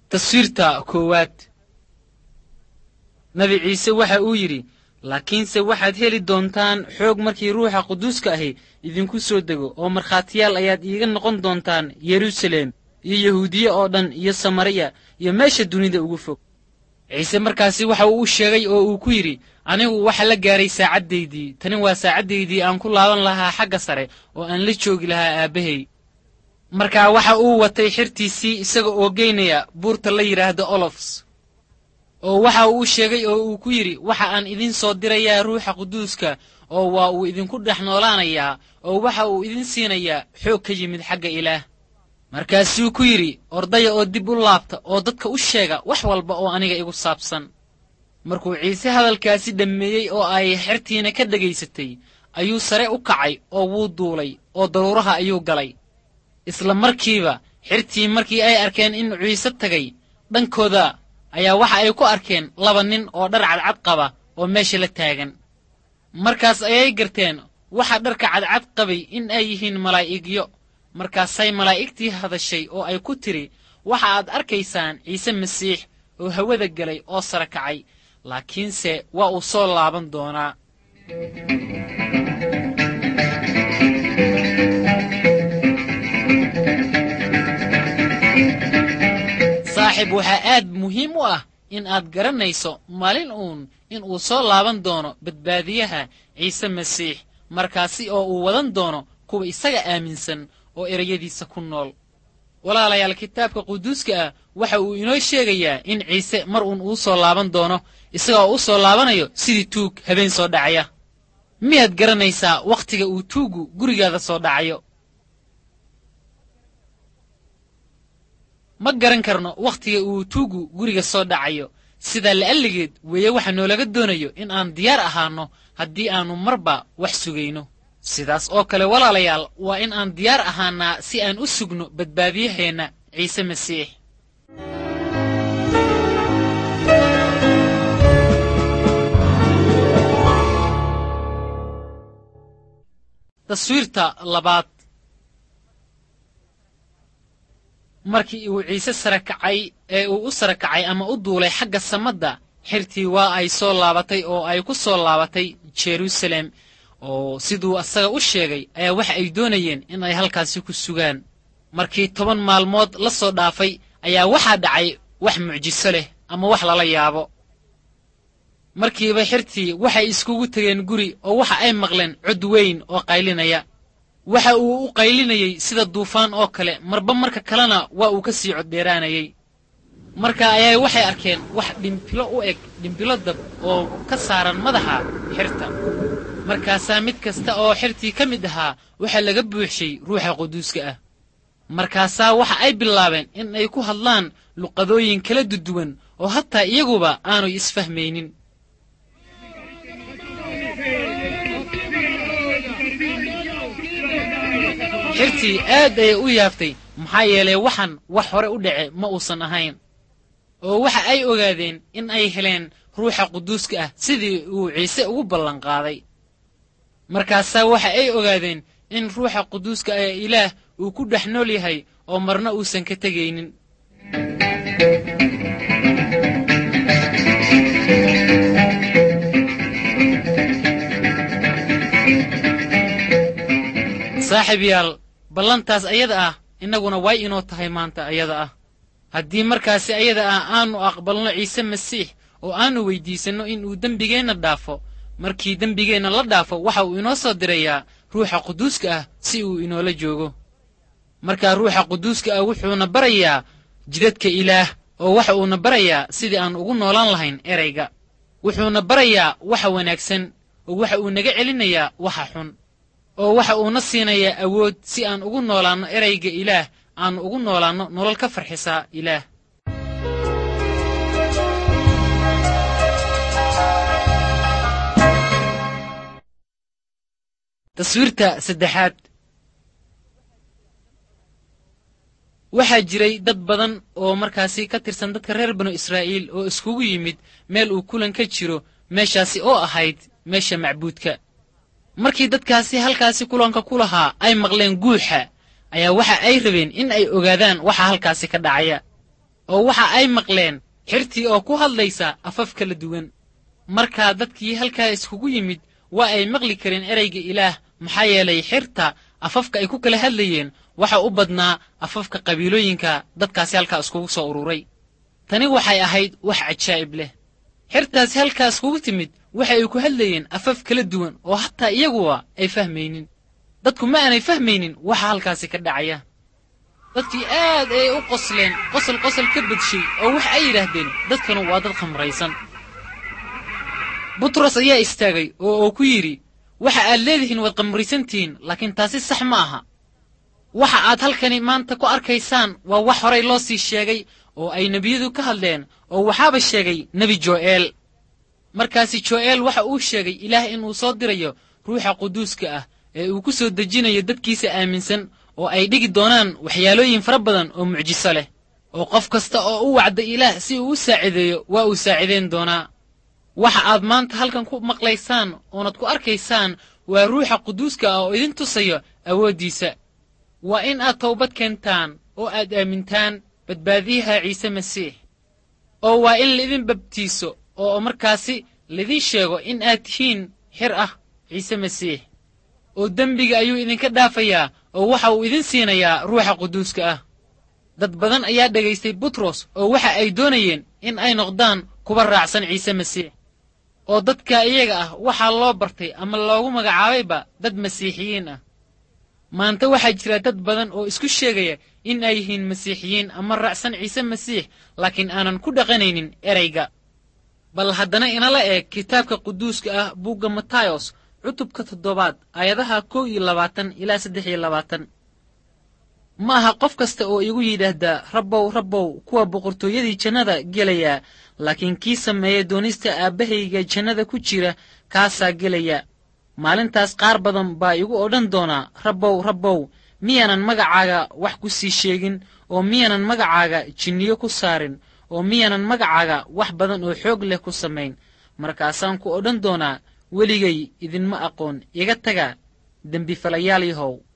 taswiirta koowaad nabi ciise waxa uu yidhi laakiinse waxaad heli doontaan xoog markii ruuxa quduuska ahi idinku soo dego oo markhaatiyaal ayaad iiga noqon doontaan yeruusaleem iyo yahuudiye oo dhan iyo samariya iyo meesha dunida ugu fog ciise markaasi waxa uu u sheegay oo uu ku yidhi anigu waxa la gaaray saacaddaydii tani waa saacaddaydii aan ku laaban lahaa xagga sare oo aan la joogi lahaa aabbahay markaa waxa uu watay xirtiisii isaga oo geynaya buurta la yidhaahdo olofs oo waxa uu u sheegay oo uu ku yidhi waxa aan idin soo dirayaa ruuxa quduuska oo waa uu idinku dhex noolaanayaa oo waxa uu idin siinayaa xoog ka yimid xagga ilaah markaasuu ku yidhi ordaya oo dib u laabta oo dadka u sheega wax walba oo aniga igu saabsan markuu ciise hadalkaasi dhammeeyey oo ay xertiina ka dhegaysatay ayuu sare u kacay oo wuu duulay oo daruuraha ayuu galay isla markiiba xirtii markii ay arkeen in ciise tagay dhankooda ayaa waxa ay ku arkeen laba nin oo dhar cadcad qaba oo meesha la taagan markaas ayay garteen waxa dharka cadcad qabay in ay yihiin malaa'igyo markaasay malaa'igtii hadashay oo ay ku tidhi waxa aad arkaysaan ciise masiix oo hawada gelay oo sara kacay laakiinse waa uu soo laaban doonaa saaxiib waxaa aad muhiim u ah in aad garanayso maalin uun in uu soo laaban doono badbaadiyaha ciise masiix markaasi oo uu wadan doono kuwa isaga aaminsan oo ereyadiisa ku nool walaalayaal kitaabka quduuska ah waxa uu inoo sheegayaa in ciise mar uun uu soo laaban doono isagaoo u soo laabanayo sidii tuug habeen soo dhacaya miyaad garanaysaa wakhtiga uu tuuggu gurigaada soo dhacayo ma garan karno wakhtiga uu tuuggu guriga soo dhacayo sidaa la'alligeed weeye waxa noolaga doonayo in aan diyaar ahaanno haddii aannu marba wax sugayno sidaas oo kale walaalayaal waa in aan diyaar ahaannaa si aan u sugno badbaadiyaheenna ciise masiix taswiirta labaad markii uu ciise sara kacay ee uu u sara kacay ama u duulay xagga samadda xirtii waa ay soo laabatay oo ay ku soo laabatay jeruusaleem oo siduu asaga u sheegay ayaa waxa ay doonayeen in ay halkaasi ku sugaan markii toban maalmood la soo dhaafay ayaa waxaa dhacay wax mucjiso leh ama wax lala yaabo markiiba xirtii waxay iskugu tegeen guri oo waxa ay maqleen cod weyn oo qaylinaya waxa uu u qaylinayey sida duufaan oo kale marba marka kalena waa uu ka sii coddheeraanayey marka ayaa waxay arkeen wax dhimbilo u eg dhimbilo dab oo ka saaran madaxa xirta markaasaa mid kasta oo xirtii ka mid ahaa waxaa laga buuxshay ruuxa quduuska ah markaasaa waxa ay bilaabeen in ay ku hadlaan luqadooyin kala duduwan oo hataa iyaguba aanay isfahmaynin xirtii aad ayay u yaabtay maxaa yeelay waxan wax hore u dhace ma uusan ahayn oo waxa ay ogaadeen in ay heleen ruuxa quduuska ah sidii uu ciise ugu ballanqaaday markaasaa waxa ay ogaadeen in ruuxa quduuska ee ilaah uu ku dhex nool yahay oo marna uusan ka tegaynin saaxiib yaal ballantaas ayada ah innaguna way inoo tahay maanta ayada ah haddii markaasi ayada ah aannu aqbalno ciise masiix oo aannu weyddiisanno in uu dembigeenna dhaafo markii dembigeenna la dhaafo waxa uu inoo soo dirayaa ruuxa quduuska ah si uu inoola joogo markaa ruuxa quduuska ah wuxuuna barayaa jidadka ilaah oo waxa uuna barayaa sidii aan ugu noolaan lahayn erayga wuxuuna barayaa waxa wanaagsan oo waxa uu naga celinayaa waxa xun oo waxa uuna siinayaa awood si aan ugu noolaanno erayga ilaah aannu ugu noolaanno nolol ka farxisaa ilaah taswiirta saddexaad waxaa jiray dad badan oo markaasi ka tirsan dadka reer banu israa'iil oo iskugu yimid meel uu kulan ka jiro meeshaasi oo ahayd meesha macbuudka markii dadkaasi halkaasi kulanka ku lahaa ay maqleen guuxa ayaa waxa ay rabeen in ay ogaadaan waxa halkaasi ka dhacaya oo waxa ay maqleen xirtii oo ku hadlaysa afaf kala duwan markaa dadkii halkaa iskugu yimid waa ay maqli kareen ereyga ilaah maxaa yeelay xirta afafka ay ku kala hadlayeen waxa u badnaa afafka qabiilooyinka dadkaasi halkaa iskugu soo ururay tani waxay ahayd wax cajaa'ib leh xirtaasi halkaa iskugu timid waxa ay ku hadlayeen afaf kala duwan oo hataa iyaguwa ay fahmaynin dadku ma aanay fahmaynin waxa halkaasi ka dhacaya dadkii aad ayay u qosleen qosol qosol ka badshay oo wax ay yidhaahdeen dadkanu waa dad khamraysan butros ayaa istaagay oo uu ku yidhi waxa aad leedihiin waad khamraysantihiin laakiin taasi sax ma aha waxa aad halkani maanta ku arkaysaan waa wax horay loo sii sheegay oo ay nebiyadu ka hadleen oo waxaaba sheegay nebi jo'eel markaasi jo'eel waxa uu sheegay ilaah inuu soo dirayo ruuxa quduuska ah ee uu ku soo dejinayo dadkiisa aaminsan oo ay dhigi doonaan waxyaalooyin fara badan oo mucjiso leh oo qof kasta oo u wacda ilaah si uu u saacideeyo waa uu saacidayn doonaa waxa aad maanta halkan ku maqlaysaan oonad ku arkaysaan waa ruuxa quduuska ah oo idin tusayo awooddiisa waa in aad towbad keentaan oo aad aamintaan badbaadiyaha ciise masiix oo waa in laidin babtiiso oo markaasi laidin sheego in aad tihiin xir ah ciise masiix oo dembiga ayuu idinka dhaafayaa oo waxa uu idin siinayaa ruuxa quduuska ah dad badan ayaa dhegaystay butros oo waxa ay doonayeen in ay noqdaan kuwa raacsan ciise masiix oo dadka iyaga ah waxaa loo bartay ama loogu magacaabayba dad masiixiyiin ah maanta waxaa jira dad badan oo isku sheegaya in ay yihiin masiixiyiin ama raacsan ciise masiix laakiin aanan ku dhaqanaynin ereyga bal haddana inala eeg kitaabka quduuska ah buugga matayos cutubka toddobaad aayadaha kow iyo labaatan ilaa saddex iyo labaatan ma aha qof kasta oo igu yidhaahdaa rabbow rabbow kuwa boqortooyadii jannada gelaya laakiin kii sameeya doonista aabbahayga jannada ku jira kaasaa gelaya maalintaas qaar badan baa igu odhan doonaa rabbow rabbow miyaanan magacaaga wax ku sii sheegin oo miyaanan magacaaga jinniyo ku saarin oo miyaanan magacaaga wax badan oo xoog leh ku samayn markaasaan ku odhan doonaa weligay idinma aqoon iga taga dembifalayaal yahow